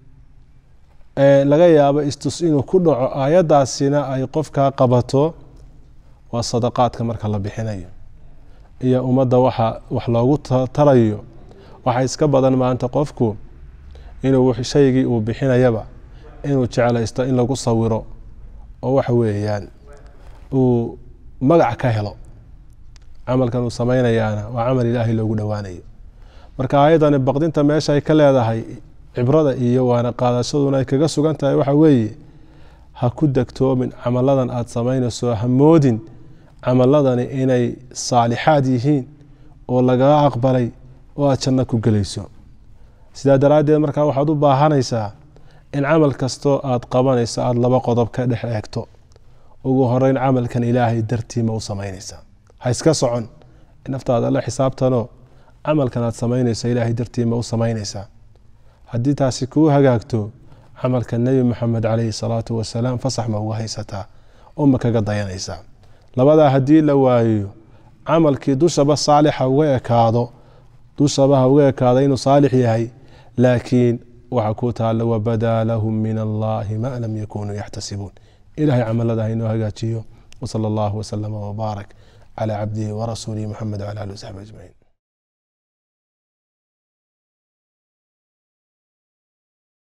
laga yaabo istus inuu ku dhaco aayaddaasina ay qofkaa qabato waa sadaqaadka marka la bixinayo iyo ummadda waxa wax loogu tarayo waxaa iska badan maanta qofku inuu shaygii uu bixinayaba inuu jeclaysto in lagu sawiro oo waxa weeyaan uu magac ka helo camalkan uu sameynayaana waa camal ilaahay loogu dhowaanayo marka aayaddani baqdinta meesha ay ka leedahay cibrada iyo waana qaadashaduna ay kaga sugan tahay waxa weeye ha ku degtoomin camaladan aada samaynayso ha moodin camaladani inay saalixaad yihiin oo lagaga aqbalay oo aada janno ku gelayso sidaa daraaddeed markaa waxaad u baahanaysaa in camal kastoo aada qabanayso aada laba qodob ka dhex eegto ugu horeyn camalkan ilaahay dartiima u samaynaysaa ha iska socon naftaada la xisaabtanoo camalkan aad samaynayso ilaahay dartiima u samaynaysaa haddii taasi kuu hagaagto camalka nebi maxamed caleyhi salaatu wasalaam fasax ma uga haysataa oo ma kaga dayanaysaa labadaa haddii la waayo camalkii dushaba saalixa uga ekaado dushaba ha uga ekaado inuu saalix yahay laakiin waxa ku taalla wabadaa lahum min allahi ma lam yakunuu yaxtasibuun ilahay camalada haynoo hagaajiyo wsala allahu wasalama wbaarak calى cabdihi warasuulihi muxamed wcala ali wasaxbi ajmaciin